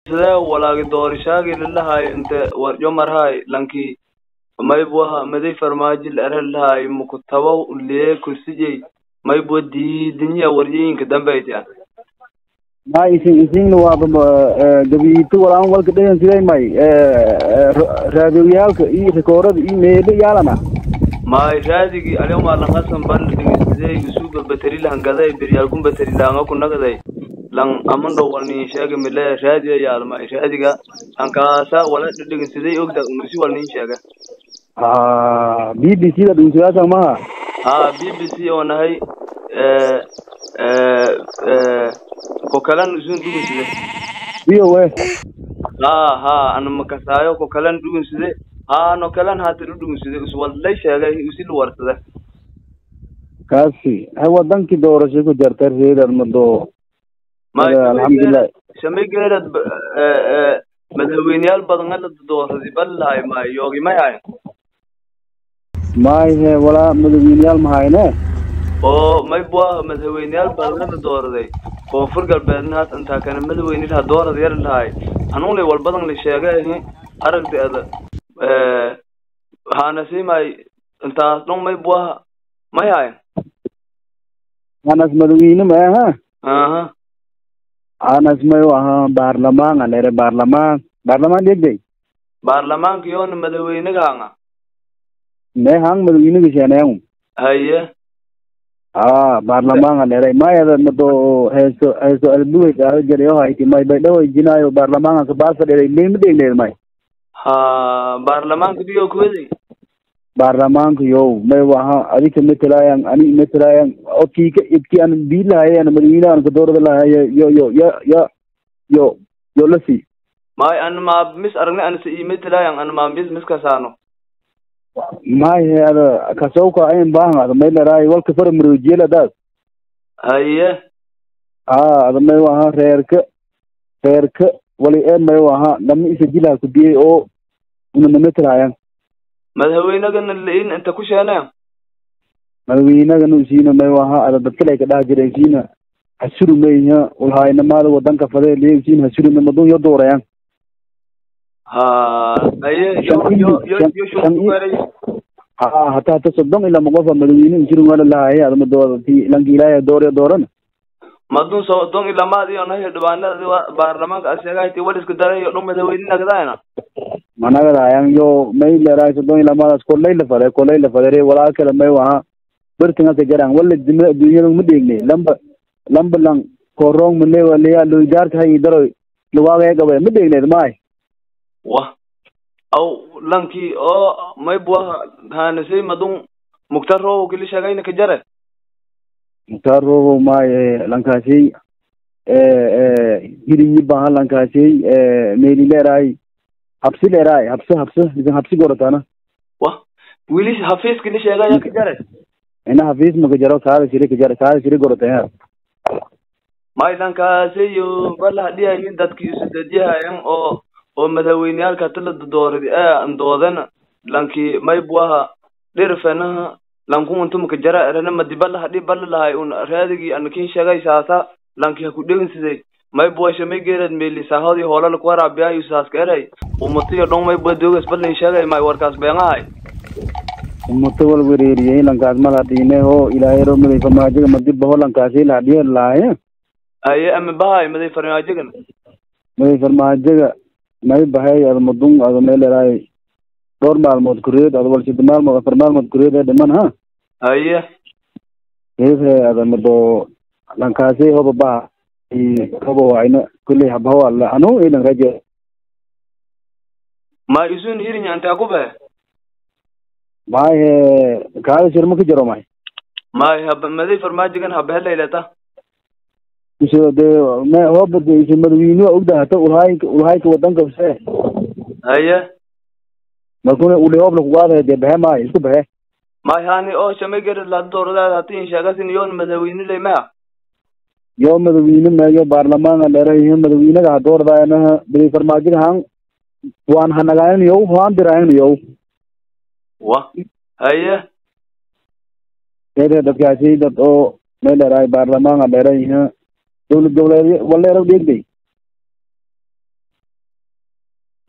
sidee walaagi doorishaagi lalahay inte warjo marhay lanki maybuaha maday farmaajo laralahay mukutabo lee kursijay maybua diidinyiya warjooyinka dambaytian ma isin isinna waaba gabiito walaan walka dhagan siday may raadioyaalka iyo rikoorada iyo meelo yaalana may raadigi aliyoma langasan ban dhigisidey usuga bateri langaday biryaalkun bateri langa kunagaday lang amando walni sheega mile raadiya yaalma raadiga ankaasa wala dhidhiginsidey ogda unusi walnin sheega b b c da dhunsiyaasa maha ha b b c oo nahay kokalan usun dhugunside iyo we ha ha ana makasaayo kokalan dhugunside ha no kalan hata dhudhugunside uswallay sheegay usil warsade kaasi ha wadankii doorasho ku jarta reedad mado alxamdulilah shamigeerad madaxweyneyaal badan ala dooradi balahay ma yoogi may hayn may he walaa madaxweyneyaal mahayne oo may bua madaxweyneyaal badan ala dooraday koonfur galbeedna haat intaa kana madaxweyne laha doorad yar lahay anunlay walbadan la sheegay aragdeeda hanasi may intaas dhon may buaha may hayn anas madaxweyne ma aha aha anas mayo ahaa baarlamaan alere baarlamaan baarlamaan dhegday baarlamaanka yoona madaxweynaga hanga me hang madaxweynaga sheenayang haye a baarlamaan alere mayada mado heeso heeso albuway qaado jarayo hayti may bay dhaway jinaayo baarlamaanka kabaasa dheray leyma dhegneed may ha baarlamaanka diyo kuwaday baarlamaanka yow may waha adika matalayan ani matalayan okika ibki an bilahayan madaxweynaha an kadoorada lahaye yo yo yo yo yo yo lasi may ana ma mis aragne ana sa imetalayan ana ma mis mis kasaano may he ada kasawka ayin bahan ada may laraay walka fara marojiyel adaas haye a ada may waha reerka reerka wali ee may waha lama isa jilaha kubiyey oo una namatalahayan madaxweynagana lain inta ku sheeneen madaxweynagana usiina may waha ada dadkalay kadhaha jireen siina hasurumayha ulhaynamaada wadanka fadee lee usiina hasurume madun yo doorayan ha haye yo yo yo yo shunkuweray ha hata hata soddon ilaa moqofa madaxweyne usurun wala lahaye ada madooda ti lanki ilaahay doorya doorana madun so don ilamaad iyo nahay dhibaanada baarlamaanka aseegahti waliska darayo dhon madaxweyne nagdaayna managadayan yo may leraay soddon ilaa maadaas kolay la fade kolay la fadere walaa kale may waha bertingaka jaran wala dima adduunyada ma dheegne lamba lamba lang korong male waleya loidaarka hayi daro luwaagaya gabe ma dheegneed maay wa aw lanki oo may buaha hanasay madun mugtarow kili sheegayna ka jare mutarogo maaye lankaasey hirinyi baha lankaasey meli leeraay habsi leeraay habse habse isan habsi goratana wa wili hafiis kili sheegaya ka jare ina hafiis maka jaro kaada siri kajara kaada siri gorataya may lankaasiyo bala hadhiyayin dadki isudadiyahayan oo oo madaxweyneyaalka tala dooradi ee andoodana lanki may buaha dhirfenaha lankumuntumaka jara erana madibala hadhi bala lahay un raadigi anakin sheegay saasa lanki haku dheginsiday may bua shamay geerad meli sahodi hoolala kuwaraabiyayo saaska eray umatiyo dhon may bua dogas balin sheegay may warkaas beenahay umuto wal wereeriyey lankaas mal hadhiine ho ilaahay ro maday farmaajoga madiba ho lankaasi la hadhiye lahaye aye ama bahay maday farmaajogan maday farmaajoga may bahay ada madun ada may leraay dhowr maalmood kureed ada wal sida maalmood afar maalmood kureed ee dhiman ha haye hehe ada mado lankaasi hoba baha hoba wayna kulley habaho alla anu ilan raje ma isun hirinya intaa ku bahe may he kaada shirma ka jaro may may haba maday farmaajogan habahellaylata iso de me hoba de iso madaxweynuha ogda hata ulhaayka ulhaayka wadanka se haye markuna uli hobla kugaadahe dee bahe maayo isku bahe may hani oo shamay geerad lada dooradaada hatin sheegasin yoon madaxweyne leymaha yo madaxweyne meeyo baarlamaanka dheerayo madaxweynaga ha doordayanaha beri farmaajoga han waan hanagayan yow hoan dirayan yow wa haye ede dadkaasi dad oo may dheeraay baarlamaanka dheerayo dowlad goboleedyo waleero dhegday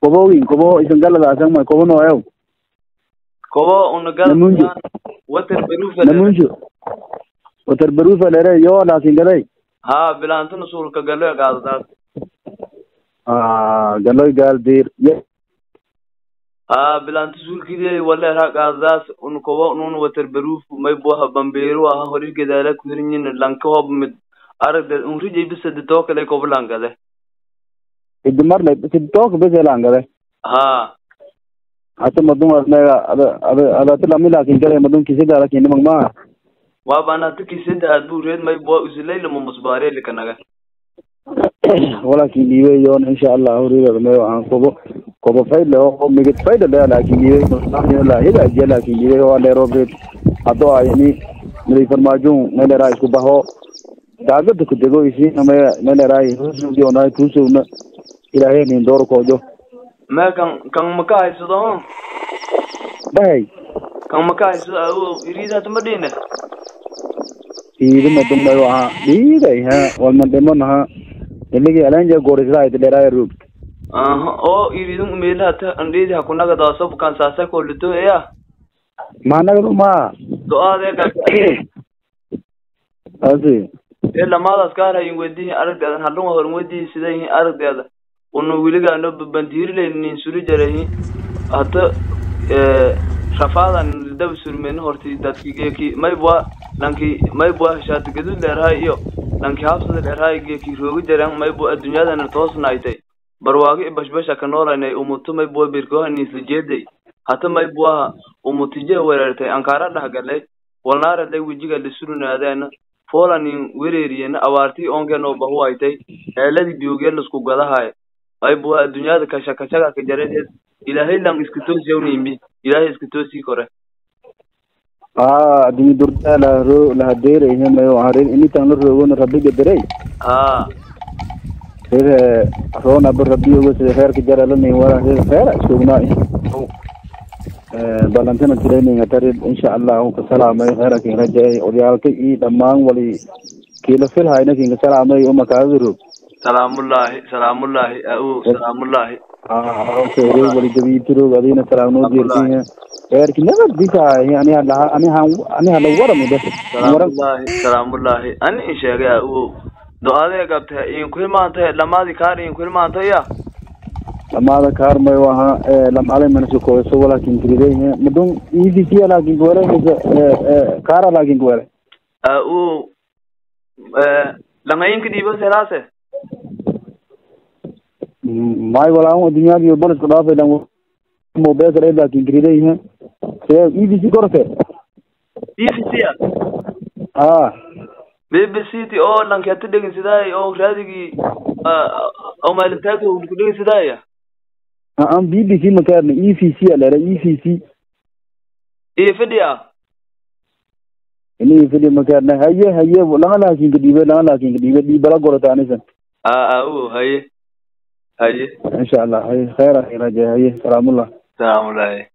kobogin kobo isan galadaasan ma kobo nooyow kobo una Namunju. gal water berufa namunjo watar barufa lere yo laakin gaday ha bilaantuna suulka galo qaadadaas ah galoy gaal dir ye ha bilaanta suulkidee waleera qaadadaas un kobo nun water beruf may buha bambeeru aha horir gedaala kuhirinyin lanka hob mid aragde un rijay bisade too kale kobo langade idimar le sidtook bese laan gaday ha hata madun asmega ada ada ada tilami laakin gaday madun kisidaala kinimag maa waa baanata kisada aduu reed may bua usilayla mamusbaareli kanaga walakin dhiibey yoon insha allah horiga me aan kobo kobo faydle oo migid fayda le laakin dhiibey la higaajiya laakin dhiibey oo leerobred hado ayni miday farmaajun melera isku baho daagada ku dego isiina me meleraay husugdi onay tusugna ilaahay nin door koojo me kan kan maka haysado bahay kan maka haysado awo iriidata ma dhine dhiidima dumay aha dhiiday ha walmandhimon ha iligi alanja gorisraayt leeraay rug aha oo iridun meelahata andheedi hakunaga daasob kan saasa kolito eya maanagadu ma do-aadee asi ee lamaadaas kaarayin wedihi aragdeedan hadhunga horin wedihi sidayihin aragdeeda una wiligaano bandiirilaynin suri jarayi hata rafaadan daba surmeni horti dadki geeki maybwa lanki maybwa shaati gadud leerahay iyo lanki habsada leerahay geeki roogi jaran maybwa addunyadana toosnaaytay barwaagi i bashbasha ka noolanay umuto maybwa birkohanisla jeeday hata maybwaha umutije wereertay ankaara dhahgalay walnaaradlay wejiga lisurunaadeena folanin wereeriyena abaartii onkeenoo bahuwaytay eeladii biyoogee lasku gadahay maybwa addunyada kasha kashaga ka jareed ilaahay lang iska toosyawnaymi ilaahay iska toosii kore ah adimi durda lahro lahadeerayhe mayo harin initan la roogona rabbiga derey ha rere roona ba rabbiyoga sida reerka jaralanin wala rere reera isognaa balantana tirayninga tarid insha allah ka salaamay reera kin rajay odyaalka i dhammaan wali kiila filhayna kinka salaamay uma kaaga roog salaamullaahi salaamullaahi au salaamullaahi ah wali gabiitiroog adina salaamnoo jeertinya reerki nabad bisaahi aniha laha aniha aniha la warami de waran salaamullaahi salaamullaahi ani in sheegay au do-adee qabta inku hilmaantay lamaadii kaar inku hilmaantaya lamaada kaarmay waha lamale manasukoyso walakin kiridehe madun evc lakin kuwele mise kaara lakin kuwele au langayinka dhiibo selaase may walaun addunyadi bolisku dhaafay lan mobesare lakin kiridehe se evc korte b v c a ah b b c t oo lanketa dhegin sidaay oo raadigii oo maalintaaka ku dhegin sidaaya aan b b c makarna e v c alera e v c iyo fidhiya ini fidi makarna haye haye langa lakin kadibe langa lakin kadibe dhibala gorota anisan a au haye haye insha allah haye khayra raja haye salaamullah salaamullaahi